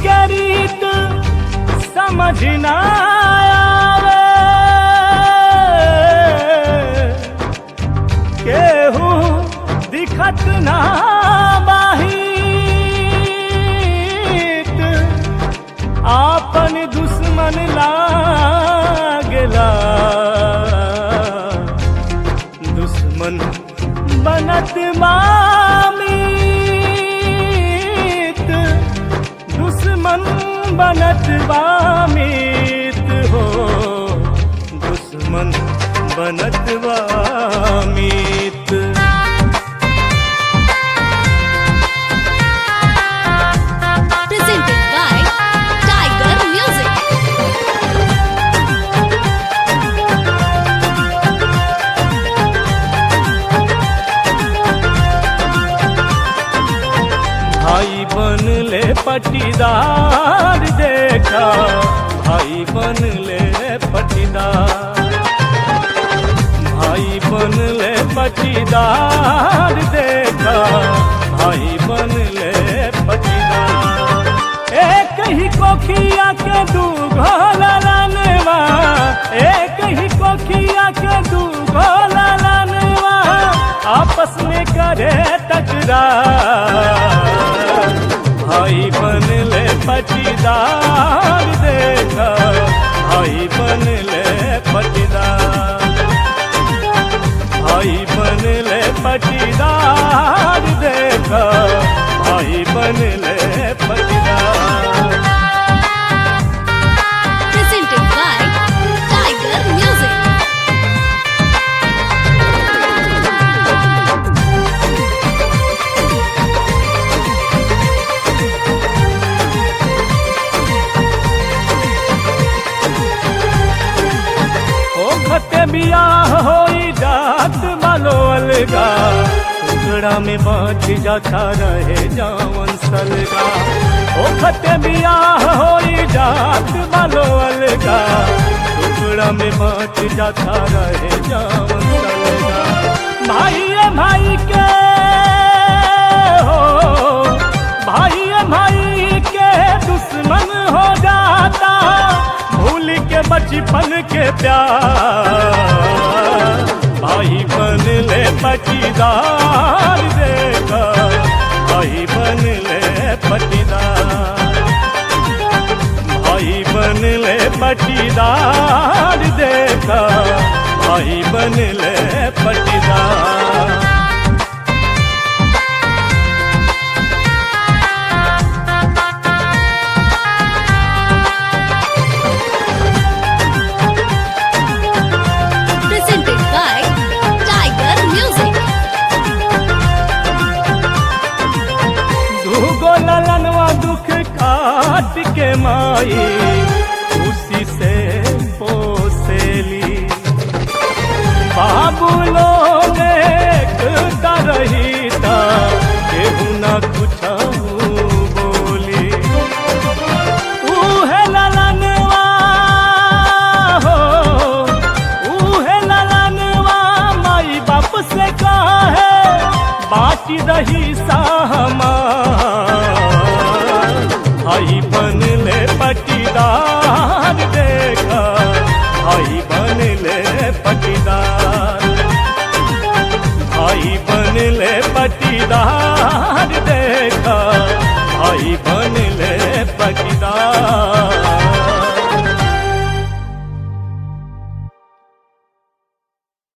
के रीत समझ ना आवे केहू दिखत ना बाहित आपन दुश्मन लागला दुश्मन बनत मामीत दुश्मन बनत बामीत हो दुश्मन बनत बामीत presented by Tiger Music. भाई बन ले पटीदार देखा भाई बन ले पटीदार भाई बन ले पटीदार देखा भाई बन ले पटीदार एक ही कोखिया के दू घोला लानवा एक ही कोखिया के दू घोला लानवा आपस में करे टकरार भाई बन ले पटीदार देखा भाई बन ले पटीदार भाई बन ले पटीदार देखा भाई बन ले पटीदार Presented by Tiger Music. ओ खते बियाह होई जात वालो अलगा टुकड़ा में बाँच जाता रहे जावन सलगा ओ खते बियाह होई जात वालो अलगा टुकड़ा में बाँच जाता रहे जावन सलगा भाई भाई के हो भाई भाई के दुश्मन हो जाता भूल के बचपन के प्यार भाई बन ले पटीदार देखा भाई बन ले पटीदार भाई बन ले पटीदार देखा भाई बन ले पटीदार Presented by Tiger Music. दूगो ललनवा दुख काट के माई खुशी से पोसेली बाबू लोग एकता रही ता केहू न कुछ बोली उहे ललनवा हो उहे ललनवा माई बाप से कहे बाटी रही साहमा भाई बन ले पटीदार देखा भाई बन ले पटीदार भाई बन ले पटीदार